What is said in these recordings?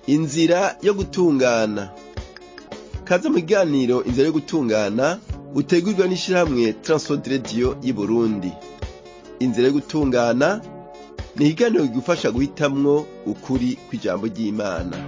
inzira yo gutungana kaze mu kiganiro inzira yo gutungana utegurirwa n'ishirahamwe Transworld Radio y'Uburundi inzira yo gutungana ni ikiganiro kigufasha guhitamwo ukuri kw'ijambo ry'Imana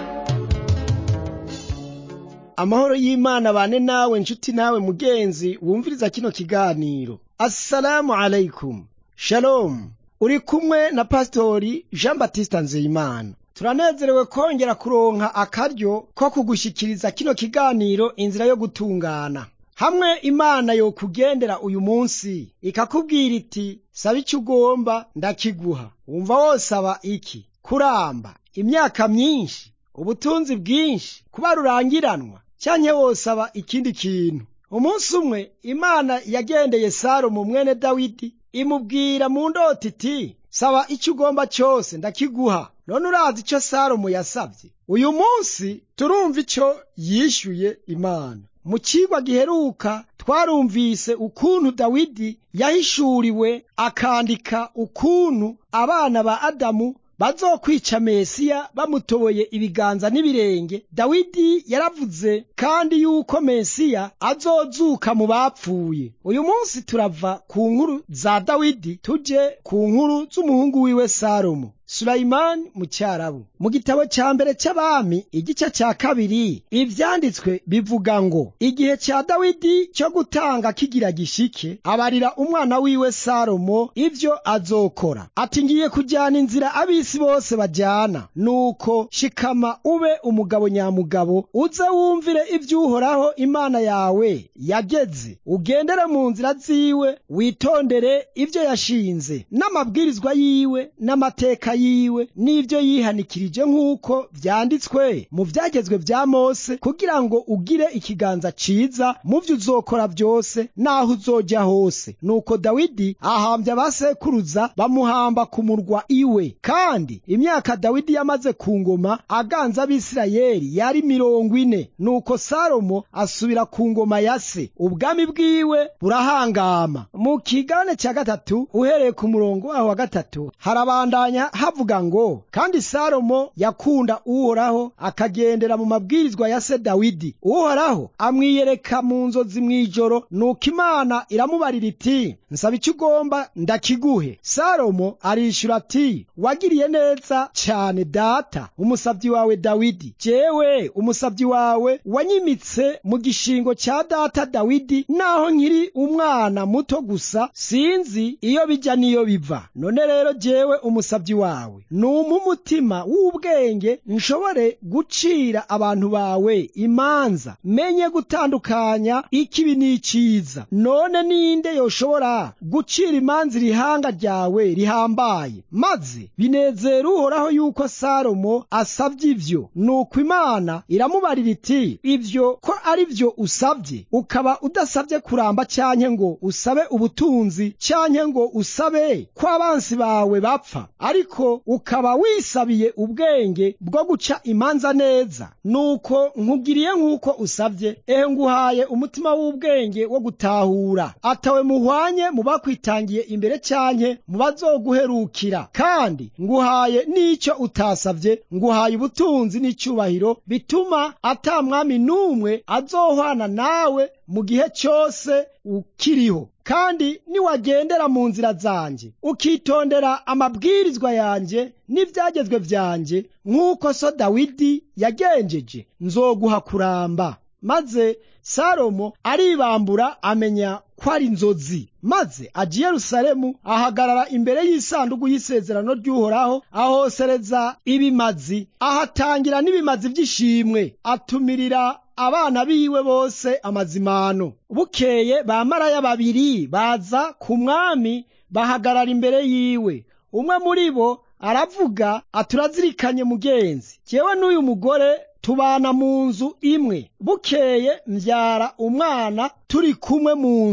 amahoro y'imana bane nawe nshuti nawe mugenzi wumviriza kino kiganiro assalamu alaikum shalom uri kumwe na pasitori jean batista nzeyimana turanezerewe kongera kuronka akaryo ko kugushikiriza kino kiganiro inzira yo gutungana hamwe imana yokugendera uyu munsi ikakubwira iti saba icyo ugomba ndakiguha wumva wosaba iki kuramba imyaka myinshi ubutunzi bwinshi kuba rurangiranwa cyanke wosaba ikindi kintu umunsi umwe imana yagendeye salomo mwene dawidi imubwira mu ndota iti saba icyo ugomba cyose ndakiguha none urazi icyo salomo yasabye uyu munsi turumva icyo yishyuye imana mu kigwa giheruka twarumvise ukuntu dawidi yahishuriwe akandika ukuntu abana ba adamu bazokwica mesiya bamutoboye ibiganza n'ibirenge dawidi yaravuze kandi yuko mesiya azozuka mu bapfuye uyu munsi turava ku nkuru za dawidi tuje ku nkuru z'umuhungu wiwe salomo Sulaiman mu cyarabu mu gitabo cya mbere cy'abami igice cya kabiri ivyanditswe bivuga ngo igihe cya dawidi cyo gutanga kigira gishike abarira umwana wiwe salomo ivyo azokora ati ngiye kujyana inzira abisi bose bajyana nuko shikama ube umugabo nyamugabo uze wumvire ivy'uhoraho imana yawe yageze ugendere mu nzira ziwe witondere ivyo yashinze n'amabwirizwa yiwe n'amateka yiwe n'ivyo yihanikirije nk'uko vyanditswe mu vyagezwe vya mose kugira ngo ugire ikiganza ciza mu vyo uzokora vyose n'aho uzoja hose nuko dawidi ahambya abasekuruza bamuhamba ku murwa iwe kandi imyaka dawidi yamaze ku ngoma aganza abisirayeli yari mirongo ine nuko salomo asubira ku ngoma ya se ubwami bwiwe burahangama mu kigane cya gatatu uhereye ku murongo waho wa gatatu harabandanya havuga ngo kandi salomo yakunda uhoraho akagendera mu mabwirizwa ya se dawidi uhoraho amwiyereka mu nzozi mw'ijoro nuko imana iramubarira iti nsaba icyo ugomba ndakiguhe salomo arishura ati wagiriye neza cyane data umusabyi wawe dawidi jewe umusabyi wawe wanyimitse mu gishingo cya data dawidi naho nkiri umwana muto gusa sinzi iyo bijya n'iyo biva none rero jewe umusabyi wawe numpa umutima w'ubwenge nshobore gucira abantu bawe imanza menye gutandukanya ikibi n'iciza none ninde yoshobora gucira imanza irihanga ryawe rihambaye maze binezera uhoraho yuko salomo asabye ivyo nuko imana iramubarira iti ivyo ko ari vyo usabye ukaba udasabye kuramba cyanke ngo usabe ubutunzi cyanke ngo usabe ko abansi bawe bapfa ariko ukaba wisabiye ubwenge bwo guca imanza neza nuko nkugiriye nk'uko usabye ehe nguhaye umutima w'ubwenge wo gutahura atawe muhwanye mu bakwitangiye imbere cyanke mu bazoguherukira kandi nguhaye n'icyo utasabye nguhaye ubutunzi n'icyubahiro bituma ata mwami n'umwe azohwana nawe mu gihe cyose ukiriho kandi niwagendera mu nzira zanjye ukitondera amabwirizwa yanjye n'ibyagezwe byanjye nk'uko so dawidi yagenjeje nzoguha kuramba maze salomo aribambura amenya ko ari inzozi maze aja i yerusalemu ahagarara imbere y'isanduku y'isezerano ry'uhoraho ahosereza ibimazi ahatangira n'ibimazi by'ishimwe atumirira abana biwe bose amazimano bukeye bamaraya babiri baza ku mwami bahagarara imbere yiwe umwe muri bo aravuga aturazirikanye mugenzi jyewe n'uyu mugore tubana mu nzu imwe bukeye mbyara umwana turi kumwe mu nzu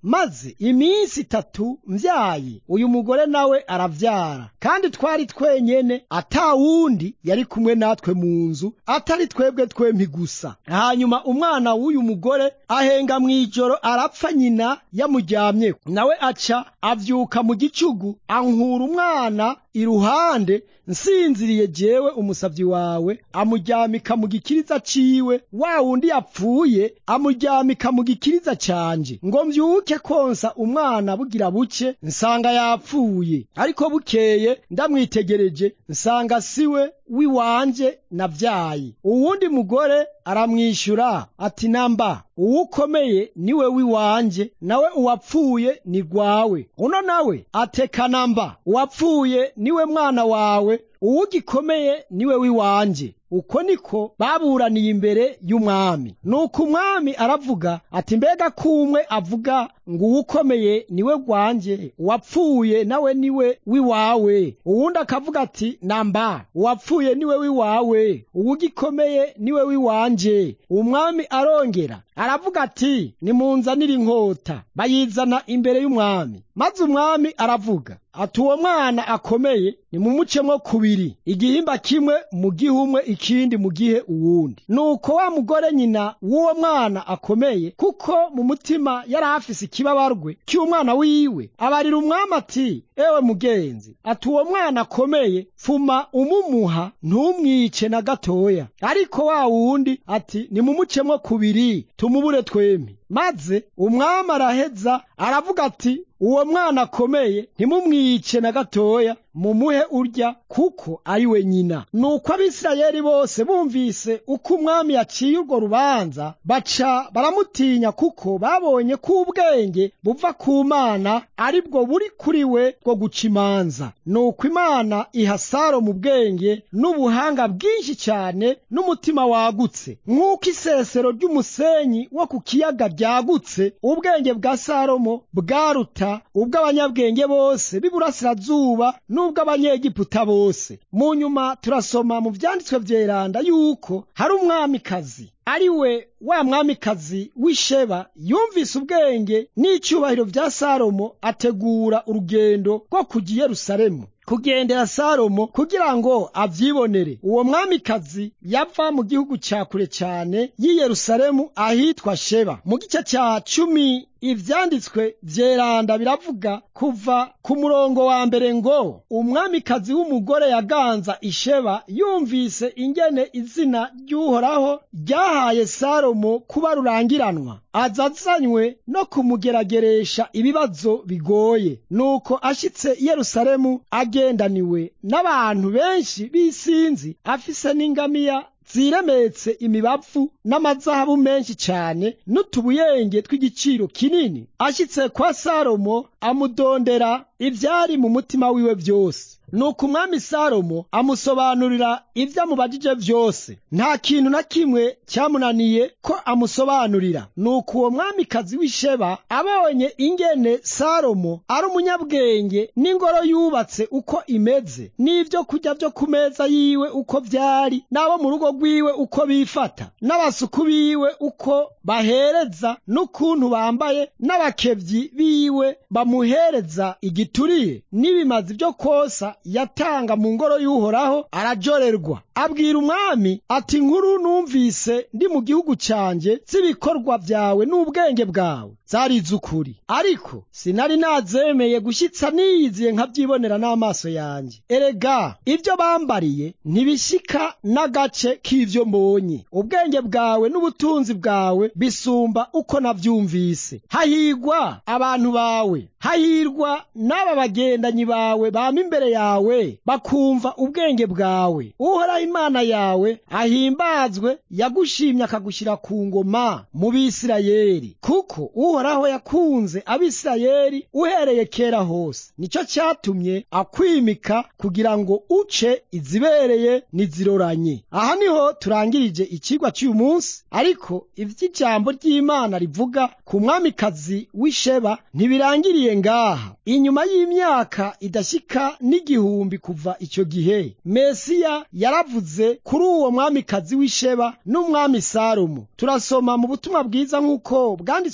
maze iminsi itatu mbyaye uyu mugore nawe aravyara kandi twari twenyene ata wundi yari kumwe natwe mu nzu atari twebwe twempi gusa hanyuma umwana w'uyu mugore ahenga mw'ijoro arapfa nyina yamuryamyeko nawe aca avyuka mu gicugu ankura umwana iruhande nsinziriye jewe umusavyi wawe amuryamika mu gikiriza ciwe wa wundi yapfuye amuryamika mu gikiriza canje ngo mvyuke konsa umwana bugira buce nsanga yapfuye ariko bukeye ndamwitegereje nsanga siwe wiwanje navyaye uwundi mugore aramwishyura ati namba uwukomeye niwe wiwanje nawe uwapfuye ni gwawe uno nawe ateka namba uwapfuye niwe mwana wawe uwugikomeye niwe wiwanje uko niko baburaniye imbere y'umwami nuko umwami aravuga ati mbega kumwe avuga ngo uwukomeye niwe gwanjye uwapfuye nawe niwe wiwawe uwundi akavuga ati namba uwapfuye niwe wiwawe uwugikomeye niwe wiwanje umwami arongera aravuga ati nimunzanire inkota bayizana imbere y'umwami maze umwami aravuga ati uwo mwana akomeye nimumucemwo kubiri igihimba kimwe mu gihe umwe ikindi mu gihe uwundi nuko wa mugore nyina w'uwo mwana akomeye kuko mu mutima yari afise ikibabarwe cy'umwana wiwe abarira umwami ati ewe mugenzi ati uwo mwana akomeye pfuma umumuha ntumwice na gatoya ariko wa wundi ati nimumucemwo kubiri tumubure twempi maze umwami araheza aravuga ati uwo mwana akomeye ntimumwice na gatoya mumuhe urya kuko ari we nyina nuko abisirayeli bose bumvise uko umwami yaciye urwo rubanza baca baramutinya kuko babonye ko ubwenge buva ku mana ari bwo buri kuri we bwo guca imanza nuko imana iha saro mu bwenge n'ubuhanga bwinshi cyane n'umutima wagutse nk'uko isesero ry'umusenyi wo ku kiyaga ryagutse ubwenge bwa salomo bwaruta ubw'abanyabwenge bose b'iburasirazuba n'ubw'abanyegiputa bose mu nyuma turasoma mu vyanditswe vyeranda yuko hari umwamikazi ari we wa mwamikazi w'isheba yumvise ubwenge n'icyubahiro vya salomo ategura urugendo rwo kujya i yerusalemu kugendera salomo kugira ngo avyibonere uwo mwamikazi yava mu gihugu ca kure cane y'i yerusalemu ahitwa sheba mu gice ca cumi ivyanditswe vyeranda biravuga kuva ku murongo wa mbere ngo umwamikazi w'umugore yaganza isheba yumvise ingene izina ry'uhoraho ryahaye salomo kuba rurangiranwa azazanywe no kumugerageresha ibibazo bigoye nuko ashitse i yerusalemu agendaniwe n'abantu benshi b'isinzi afise n'ingamiya ziremetse imibavu n'amazahabu menshi cyane n'utubuyenge tw'igiciro kinini ashyitse kwa salomo amudondera ibyari mu mutima wiwe byose nuko umwami salomo amusobanurira ibyo amubajije byose nta kintu na kimwe cyamunaniye ko amusobanurira nuko uwo mwamikazi w'isheba abonye ingene salomo ari umunyabwenge n'ingoro yubatse uko imeze n'ibyo kurya byo ku meza yiwe uko byari n'abo mu rugo rwiwe uko bifata n'abasuku biwe uko bahereza n'ukuntu bambaye n'abakebyi biwe bamuhereza igituriye n'ibimazi byo kosa yatanga mu ngoro y'uhoraho arajorerwa abwira umwami ati nkuru numvise ndi mu gihugu cyanjye z'ibikorwa byawe n'ubwenge bwawe zari iz'ukuri ariko sinari nazemeye gushyitsa niyiziye nkabyibonera n'amaso yanjye erega ibyo bambariye ntibishyika n'agace k'ibyo mbonye ubwenge bwawe n'ubutunzi bwawe bisumba uko nabyumvise hahigwa abantu bawe hahirwa n'aba bagendanyi bawe bama imbere yawe bakumva ubwenge bwawe uhoraho imana yawe ahimbazwe yagushimye akagushyira ku ngoma mu bisirayeli kuko uhoraho yakunze abisirayeli uhereye kera hose nicyo cyatumye akwimika kugira ngo uce izibereye n'iziroranye aha niho turangirije ikigwa cy'uyu munsi ariko iby'ijambo ry'imana rivuga ku mwamikazi w'isheba ntibirangiriye ngaha inyuma y'imyaka idashyika n'igihumbi kuva icyo gihe mesiya yaravuze kuri uwo mwamikazi w'isheba n'umwami salomo turasoma mu butumwa bwiza nk'uko bwanditswe na matayo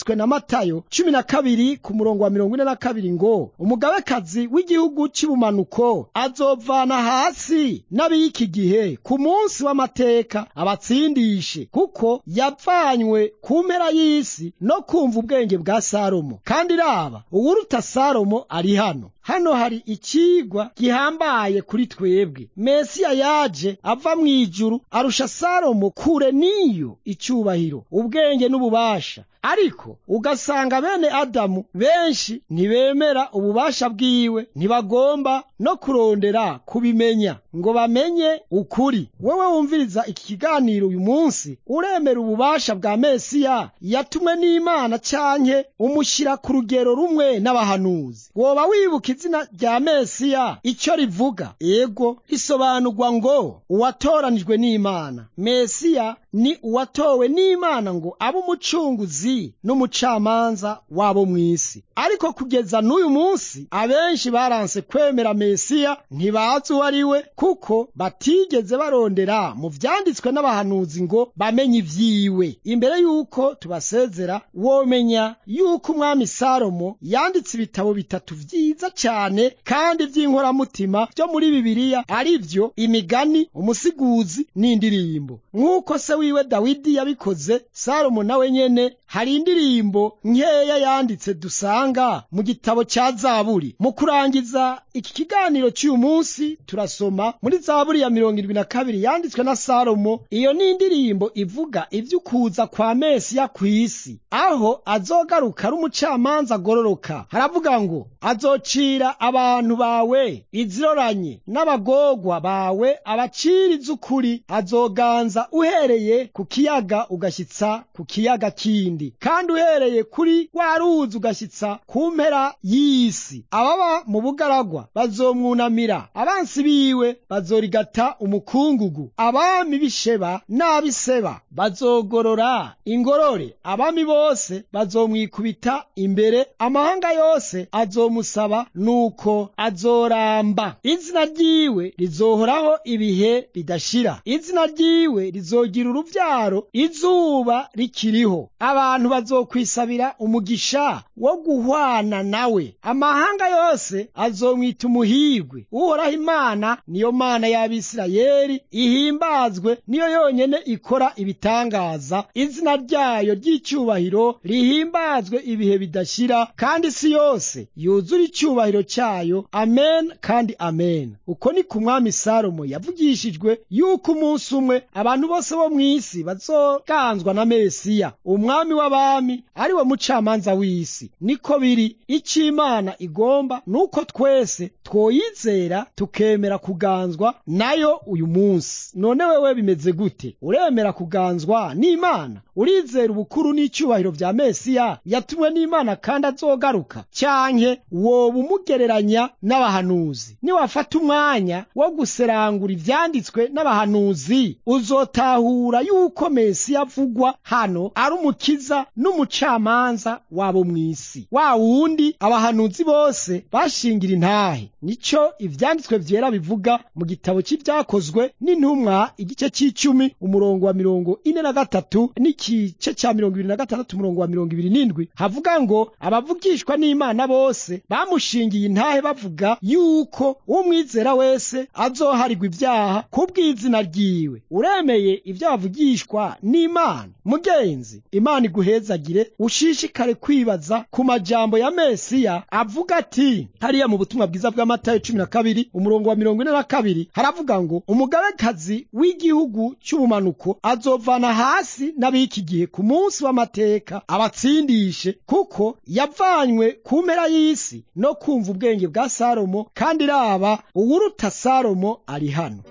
matayo cumi na kabiri ku murongo wa mirongo ine na kabiri ngo umugabekazi w'igihugu cy'ubumanuko azovana hasi n'ab'iki gihe ku munsi w'amateka abatsindishe kuko yavanywe ku mpera y'isi no kumva ubwenge bwa salomo kandi raba uwuruta salomo ari hano hano hari ikigwa gihambaye kuri twebwe mesiya yaje ava mu ijuru arusha salomo kure n'iyo icyubahiro ubwenge n'ububasha ariko ugasanga bene adamu benshi ntibemera ububasha bwiwe ntibagomba no kurondera kubimenya ngo bamenye ukuri wowe wumviriza iki kiganiro uyu munsi uremera ububasha bwa mesiya yatumwe n'imana cyanke umushyira ku rugero rumwe n'abahanuzi woba wibuka izina rya mesiya icyo rivuga ego risobanurwa ngo uwatoranijwe n'imana mesiya ni uwatowe n'imana ngo abe umucunguzi n'umucamanza wabo mu isi ariko kugeza n'uyu munsi abenshi baranse kwemera mesiya ntibazi uwo ari we kuko batigeze barondera mu vyanditswe n'abahanuzi ngo bamenye ivyiwe imbere y'uko tubasezera womenya y'uko umwami salomo yanditse ibitabo bitatu vyiza cyane kandi vy'inkoramutima vyo muri bibiliya ari vyo imigani umusiguzi n'indirimbo nk'uko se wiwe dawidi yabikoze salomo nawe nyene hari indirimbo nkeya yanditse dusanga mu gitabo cya zaburi mu kurangiza iki kiganiro cy'uyu munsi turasoma muri zaburi ya mirongo irindwi na kabiri yanditswe na salomo iyo ni indirimbo ivuga ivy'ukuza kwa mesiya ku isi aho azogaruka ari umucamanza agororoka haravuga ngo azocira abantu bawe iziroranye n'abagorwa bawe abacira iz'ukuri azoganza uhereye ku kiyaga ugashyitsa ku kiyaga kindi kandi uhereye kuri wa ruzi ugashyitsa ku mpera y'isi ababa mu bugaragwa bazomwunamira abansi biwe bazorigata umukungugu abami b'isheba n'ab'iseba bazogorora ingorore abami bose bazomwikubita imbere amahanga yose azomusaba nuko azoramba izina ryiwe rizohoraho ibihe bidashira izina ryiwe rizogira uruvyaro izuba rikiriho abantu bazokwisabira umugisha wo guhwana nawe amahanga yose azomwita umuhirwe uhoraho imana niyo mana y'abisirayeli ihimbazwe niyo yonyene ikora ibitangaza izina ryayo ry'icyubahiro rihimbazwe ibihe bidashira kandi isi yose yuzura icyubahiro cyayo amen kandi amen uko ni ku mwami salomo yavugishijwe yuko umunsi umwe abantu bose bo mu isi bazoganzwa na mesiya umwami w'abami ari we mucamanza w'isi niko biri icyo imana igomba nuko twese twoyizera tukemera kuganzwa nayo uyu munsi none wewe bimeze gute uremera kuganzwa n'imana urizera ubukuru n'icyubahiro bya mesiya yatumwe n'imana kandi azogaruka cyanke woba umugereranya n'abahanuzi niwafata umwanya wo guserangura ivyanditswe n'abahanuzi uzotahura yuko mesiya avugwa hano ari umukiza n'umucamanza wabo mu isi wa wundi abahanuzi bose bashingira intahe nico ivyanditswe vyera bivuga mu gitabo cy'ibyakozwe n'intumwa igice c'icumi umurongo wa mirongo ine na gatatu n'igice ca mirongo ibiri na gatandatu umurongo wa mirongo ibiri n'indwi havuga ngo abavugishwa n'imana bose bamushingiye intahe bavuga yuko umwizera wese azoharigwa ibyaha kubw'izina ryiwe uremeye ibyo bavugishwa n'imana mugenzi imana iguhezagire ushishikare kwibaza ku majambo ya mesiya avuga ati hariya mu butumwa bwiza bw'amatayo cumi na kabiri umurongo wa mirongo ine na kabiri haravuga ngo umugabekazi w'igihugu cy'ubumanuko azovana hasi n'ab'iki gihe ku munsi w'amateka abatsindishe kuko yavanywe ku mpera y'isi no kumva ubwenge bwa salomo kandi raba uwuruta salomo ari hano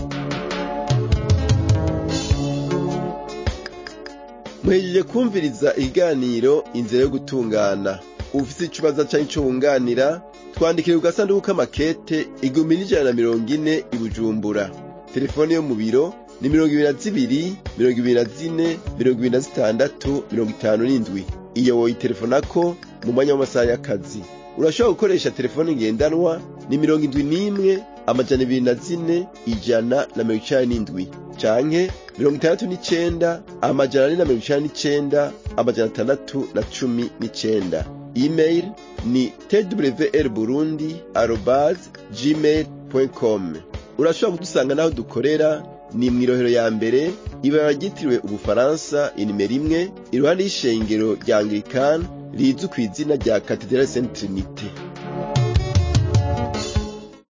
muhejeje kumviriza ikiganiro inzira yo gutungana ufite ikibazo cyangwa icyo wunganira twandikire ku gasanduku k'amakete igihumbi n'ijana na mirongo ine i bujumbura telefone yo mu biro ni mirongo ibiri na zibiri mirongo ibiri na zine mirongo ibiri na zitandatu mirongo itanu n'indwi iyo woyitelefonako mu mwanya w'amasaha y'akazi urashobora gukoresha telefone ngendanwa ni mirongo indwi n'imwe amajana ibiri na zine ijana na mirongo icenda n'indwi canke mirongo itandatu n'icenda amajana ane na mirongo icenda n'icenda amajana atandatu na cumi n'icenda email ni twr burundi arobase gmail com urashobora kudusanga n'aho dukorera ni mw'irohero ya mbere ibara ryitiriwe ubufaransa inimero imwe iruhande y'ishengero rya anglikani rizwi ku izina rya katedrali saint trinite